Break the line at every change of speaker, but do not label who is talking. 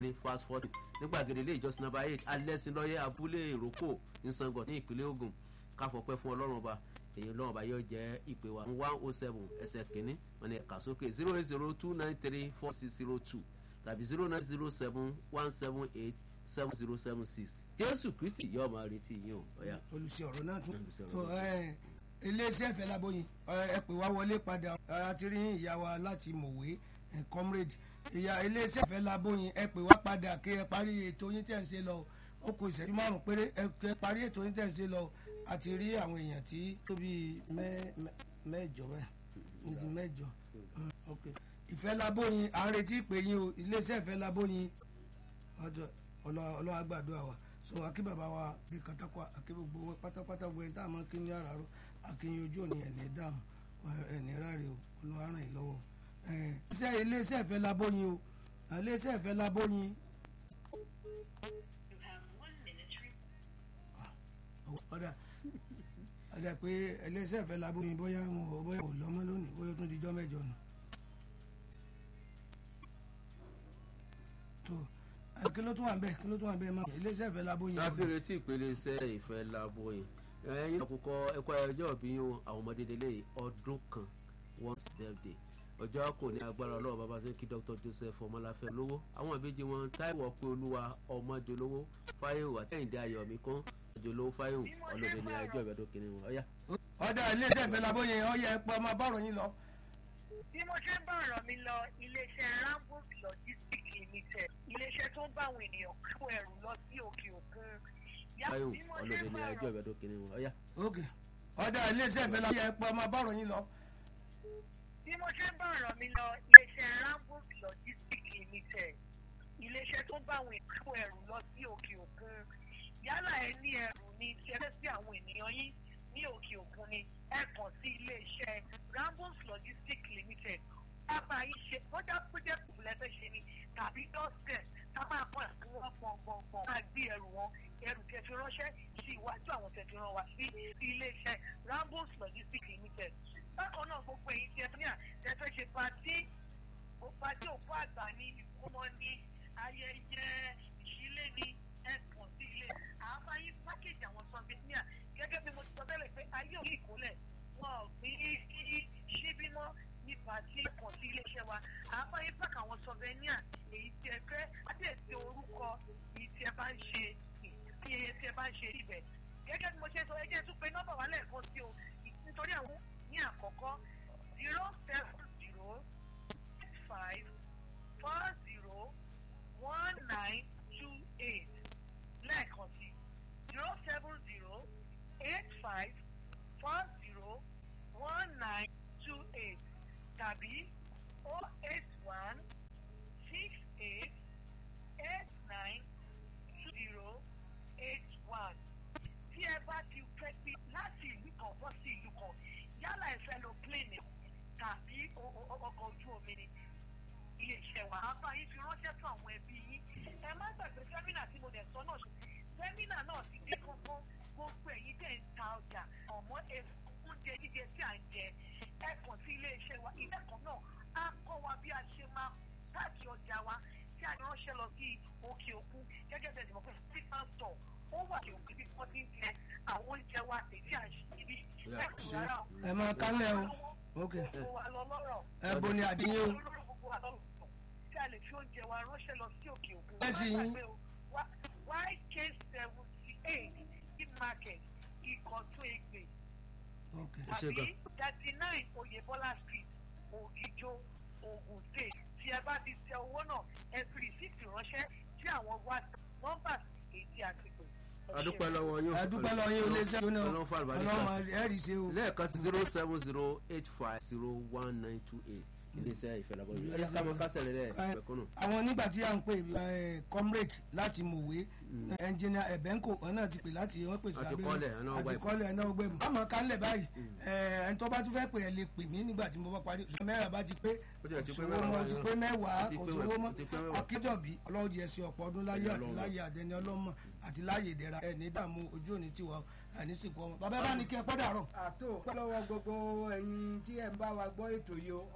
ní fast forty nígbàgede ilé ìjọsìn number eight alẹ́sìnlọ́yẹ abúlé ìrókò nsangọ̀ ní ìpínlẹ̀ Ògùn káfọ́pẹ́ fún ọlọ́run ọba èyí ọlọ́run ọba yóò jẹ́ ìpè wa one oh seven ẹsẹ̀ kìíní wọn ni ẹ̀ka sókè zero eight zero two nine three four six zero two tàbí zero nine zero seven one seven eight seven zero seven six jésù kristi yóò máa retí yín o ọ̀yà.
olùsí ọ̀rọ̀ náà tún
Olùsí ọ̀rọ̀
tó ẹ iléeṣẹ́ ìfẹ́ laboyin ẹ pè wá wọlé padà a ti rí ìyá wa láti mọ̀wé ẹ, comrade ìyá iléeṣẹ́ ìfẹ́ laboyin ẹ pè wá padà kí ẹ parí ètò yín tẹ̀ ń ṣe lọ ó kù ìṣẹ́jú márùn-ún péré ẹ kí ẹ parí ètò yín tẹ̀ ń ṣe lọ a ti rí àwọn èèyàn tí tó bí mẹ́- mẹ́- mẹ́jọ bẹ́ẹ̀ níbi mẹ́jọ Mm, ok ìfẹ́ laboyin à ń retí ìpè yín o iléeṣẹ́ ìfẹ́ laboyin ọjọ́ ọlọ́wọ́ àgbàdo wa so akí bàbá wa bí katakwa akí gbogbo wọn pátápátá gbogbo ẹni tá a máa kí ní àràárọ̀ akínyìn ojú òní ẹ̀ní dààmú ẹ̀ní ráre o olúwa ràn yín lọ́wọ́ ẹ̀ iṣẹ́ iléeṣẹ́ ìfẹ́ labóyin o iléeṣẹ́ ìfẹ́ labóyin ọ̀dà ọ̀dà pé iléeṣẹ́ ìfẹ́ labóyin bóyá wọn ò bóyá ò lọ́mọ lónìí bóyá ó tún dijọ́ mẹ́jọ nù. tó ẹ, kí ló tún wà ń bẹ̀ kí ló tún wà ń bẹ̀ máa iléeṣẹ́ ìfẹ́ labóyin.
láti retí ìpele iṣẹ́ ìfẹ́ lábóyin ẹ̀yin àkókò ẹ̀kọ́ ẹjọ́ òbí yín o àwọn ọmọdé délé yìí ọdún kan one birthday ọjọ́ kò ní agbára ọlọ́run bàbá sí kí dr joseph ọmọláfẹ́ lówó àwọn ìbejì wọn táìwọ̀ pé olúwa ọmọdé lówó fáyẹ̀wò àtẹ̀yìndé ayọ̀mí kan ọjọ́ lówó fáyẹ̀wò ọlọ́dẹ ní ẹjọ́ ìbẹ̀dọ̀ kìnìún wọn ọ̀yá.
ọ̀dà iléeṣẹ́ ìfẹ́ labóyin ọ̀yẹ́ ẹ̀pọ̀ ọmọ bọ́ọ̀rọ̀ yín lọ.
bí mo ṣe ń bá ọ̀rọ̀ mi lọ iléeṣẹ́ rambos logistics limited iléeṣẹ́ tó ń bá àwọn ènìyàn kó ẹrù lọ sí òkè òkun. Yá-
fáyẹ̀wò
bí mo ṣe
ọlọ́dẹ
ń
ní
bá
ẹjọ́
ọ̀rọ̀-
ìbẹ̀dọ̀ kìnìún wọn ọ̀yá.
ok ọ̀dà iléeṣẹ́ ìfẹ́ labóyin ẹ̀pọ̀ ọmọ bọ́ọ̀rọ̀ yín lọ.
bí mo ṣe ń bá ọ̀rọ̀ mi lọ iléeṣẹ́ rambos logistics limited iléeṣẹ́ tó ń bá àwọn ènìyàn kó ẹrù lọ sí òkè òkun yálà ẹ ní ẹrù ní ṣẹlẹ̀ sí àwọn ènìyàn yín ní òkè òkun ni ẹ kàn sí iléeṣẹ́ rambos logistics limited bàbá yìí ṣe bọ́jà project lẹ́fẹ̀ ṣe ni tàbí dọ́sẹ̀ tá máa kọ́ ẹ̀kún wọn gbọ̀ngbọ̀ngbọ̀n máa gbé ẹrù wọn ẹrù tẹ̀fi ránṣẹ́ sí iwájú àwọn tẹ̀fi rán wa sí iléeṣẹ́ rambos logistics limited bákan náà gbogbo èyí tí ẹ ní à tẹ́fẹ́ ṣe pàtí pàtí òkú àgbà ní ìkómọ ní ayẹyẹ ìṣílé ní ẹ̀kọ́ sí ilé àbá yín pákéjì àwọn sọ́fíìsì gẹ́gẹ́ bí mo ti sọ tẹ́lẹ̀ pé ayé òní ìkólẹ̀ wọn ò gbé síbí mọ́ nípa tí ẹ̀kọ́ sí iléeṣẹ́ wa àbá yín pàkà àwọn sọ́fẹ́níà èyí tí ẹ fẹ́ àti èsì orúkọ èyí tí ẹ bá ń ṣe tí ẹ bá ń ṣe ibẹ̀ gẹ́gẹ́ bí mo ṣe sọ ẹ jẹ́ tún pé nọ́mbà wa lẹ́ẹ̀kan sí o nítorí àwọn ní àkọ́kọ́ zero seven zero eight five four zero one nine two eight lẹ́ẹ̀kan sí zero seven zero eight five four zero one nine two eight tàbí oh eight one six eight eight nine zero eight one tí ẹ bá ti fẹ́ pé láti ìlú kan bọ́ sí ìlú kan yálà ẹ fẹ́ lo plane tàbí o- o- ọkọ̀ ojú omi ni iléeṣẹ́ wa á bá yín fi ránṣẹ́ fún àwọn ẹbí yín ẹ má gbàgbé sẹ́mínà tí mo dẹ̀ sọ náà sẹ́mínà náà ti dé kọ́kọ́ gbogbo ẹ̀yin tẹ̀ ń ta ọjà ọ̀mọ́ oúnjẹ jíjẹ tí à ń jẹ ẹ kàn sí iléeṣẹ́ wa ilé kan náà á kọ́ wa bí a ṣe máa káàkiri ọjà wa tí a ránṣẹ́ lọ sí òkè òkun gẹ́gẹ́ bẹ́ẹ̀ ni mo pẹ́ sí pásítọ̀ ó wà ní òkè bí wọ́n ti ń tẹ àwọn oúnjẹ wa èyí à ń ṣe níbí
Yeah,
ẹ̀kú rárá o.
ẹ máa kálẹ̀ o ok
Gbogbo wa lọ lọ́rọ̀
ẹ bo ni àdínyẹ o
olórí gbogbo wa lọ́rọ̀ tí a lè fi oúnjẹ wa ránṣẹ́ lọ sí òkè òkun.
Ẹ sì yín.
YK seventy eight in market ìkọ̀tún ègbè
ok
Ẹ ṣé
tàbí thirty nine oyèbọ́lá street ògìjó ogun state tí ẹ bá ti tẹ owó náà ẹ fi rìsíìtì ránṣẹ́ sí àwọn whatsapp numbers èyí tí a ti pè. Ẹ ṣé.
adúpẹ́ lọ́wọ́ yín
ẹ dúpẹ́ lọ yín iléeṣẹ́ yóò náà
ọlọ́run fún àlùbáríkà
ọlọ́run ẹ̀rì ṣe o
lẹ́ẹ̀kan sí zero seven zero eight five zero one nine two eight iléeṣẹ́ ìfẹ́ lábọ́ yìí ẹ̀yà ká mọ kásẹ̀ rẹ̀ lẹ́ẹ̀ pẹ̀kúnnù.
àwọn nígbà tí a ń pè ẹ, comrade láti mòwe ẹnjìnìà ẹ̀bẹ́ńkò wọn náà ti pè láti wọ́n pèsè
Àti
abẹ́rẹ́
kọ́lẹ̀, ẹ̀ náà wá
àti
ìbò.
kọ́lẹ̀ ẹ̀ náà gbẹ̀bù. àmọ́ kálẹ̀ báyìí ẹ, ẹni tó bá tún fẹ́ pè ẹ lè pè mí nígbà tí mo bá parí oṣù mẹ́rin bá ti pé
Ó ti ẹ̀ ti pé
òṣòwò
mẹ́wàá
mọ́ ti
náà.
pé mẹ́wàá
Ti
kò
pé
sówó
mẹ́wàá,
mọ́
ti pé mẹ́wàá.
akíjọ̀bí ọlọ́run jẹ́ sí ọ̀pọ̀ ọdún láyé
Ẹ̀yà
àti
Ọlọ́run.
láyé àdẹni ọlọ́mọ àti láyé ìdẹ̀ra ẹ̀ ní dààmú ojú òní tiwa àní sìnkú ọmọ bàbá bá ní kí ẹ pọ́ dàrọ̀
àtò pẹ́ lọ́wọ́ gbogbo ẹ̀yin tí ẹ̀ ń bá wa gbọ́ ètò yìí o